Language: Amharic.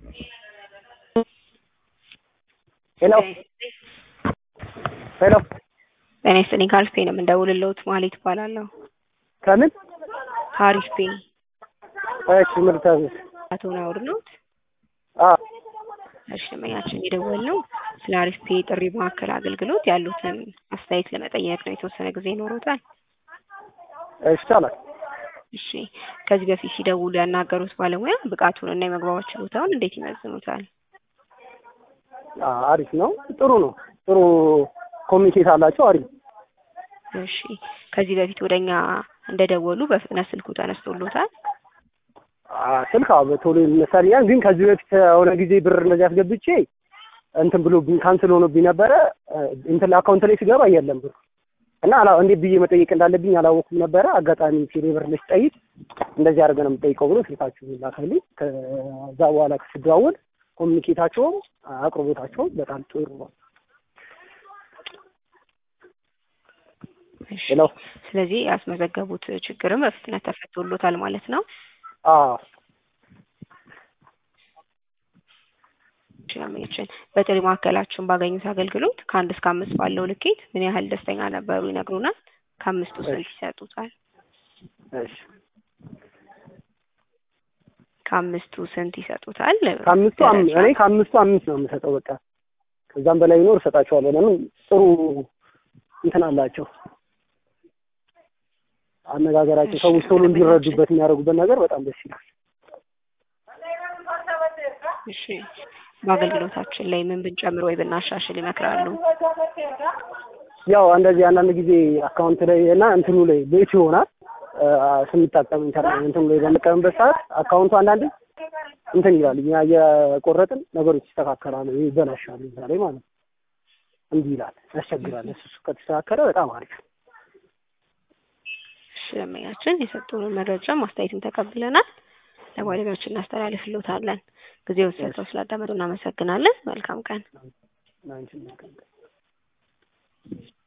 ሄሎ ሄሎ ጤና ይስጥልኝ ከአሪፍ ፔ ነው የምንደውልልዎት ማህሌት እባላለሁ ከምን ከአሪፍ ፔ እሺ ምርታዘዝ አቶ ናውር ነዎት አ እሺ ደንበኛችን የደወልነው ስለ አሪፍ ፔ ጥሪ ማዕከል አገልግሎት ያሉትን አስተያየት ለመጠየቅ ነው የተወሰነ ጊዜ ይኖሮታል እሺ ይቻላል እሺ ከዚህ በፊት ሲደውሉ ያናገሩት ባለሙያ ብቃቱን እና የመግባባት ችሎታውን እንዴት ይመዝኑታል አ አሪፍ ነው ጥሩ ነው ጥሩ ኮሚኒኬት አላቸው አሪፍ እሺ ከዚህ በፊት ወደኛ እንደደወሉ በፍጥነት ስልኩ ተነስቶሎታል አ ስልክ አዎ በቶሎ ይነሳልኛል ግን ከዚህ በፊት የሆነ ጊዜ ብር እንደዚህ አስገብቼ እንትን ብሎብኝ ካንስል ሆኖብኝ ነበረ እንትን አካውንት ላይ ስገባ የለም ብሩ እና አላ እንዴት ብዬ መጠየቅ እንዳለብኝ አላወኩም ነበረ አጋጣሚ ቴሌ ብር ላይ ስጠይቅ እንደዚህ አድርገህ ነው የምጠይቀው ብሎ ስልካችሁ ላከልኝ ከዛ በኋላ ስደዋወል ኮሚኒኬታቸውም አቅርቦታቸውም በጣም ጥሩ ነው እሺ ሄሎ ስለዚህ ያስመዘገቡት ችግርም በፍጥነት ተፈቶሎታል ማለት ነው አዎ ሸማችን በጥሪ ማዕከላችን ባገኙት አገልግሎት ከአንድ እስከ አምስት ባለው ልኬት ምን ያህል ደስተኛ ነበሩ ይነግሩናል ከአምስቱ ስንት ይሰጡታል እሺ ከአምስቱ ስንት ይሰጡታል ከአምስቱ አም- ደረጃ? እኔ ከአምስቱ አምስት ነው የምሰጠው በቃ ከዛም በላይ ቢኖር እሰጣቸዋለሁ ለምን ጥሩ እንትን አላቸው አነጋገራቸው ሰዎች ቶሎ እንዲረዱበት የሚያደርጉበት ነገር በጣም ደስ ይላል እሺ በአገልግሎታችን ላይ ምን ብንጨምር ወይ ብናሻሽል ይመክራሉ ያው እንደዚህ አንዳንድ ጊዜ አካውንት ላይ እና እንትኑ ላይ ቤት ይሆናል አ፣ ስንጠቀም ኢንተርኔት እንትኑ ላይ በምንጠቀምበት ሰዓት አካውንቱ አንዳንዴ እንትን ይላል እኛ እየቆረጥን ነገሮች ይስተካከላሉ ይበላሻሉ እዛ ላይ ማለት ነው እንዲህ ይላል ያስቸግራል እሱ እሱ ከተስተካከለ በጣም አሪፍ እሺ ደንበኛችን የሰጡንን መረጃ ማስተያየትን ተቀብለናል ለባለሙያዎች እናስተላልፍልዎታለን ጊዜውን ሰጥተው ስላዳመጡ እናመሰግናለን መልካም ቀን ናንቺን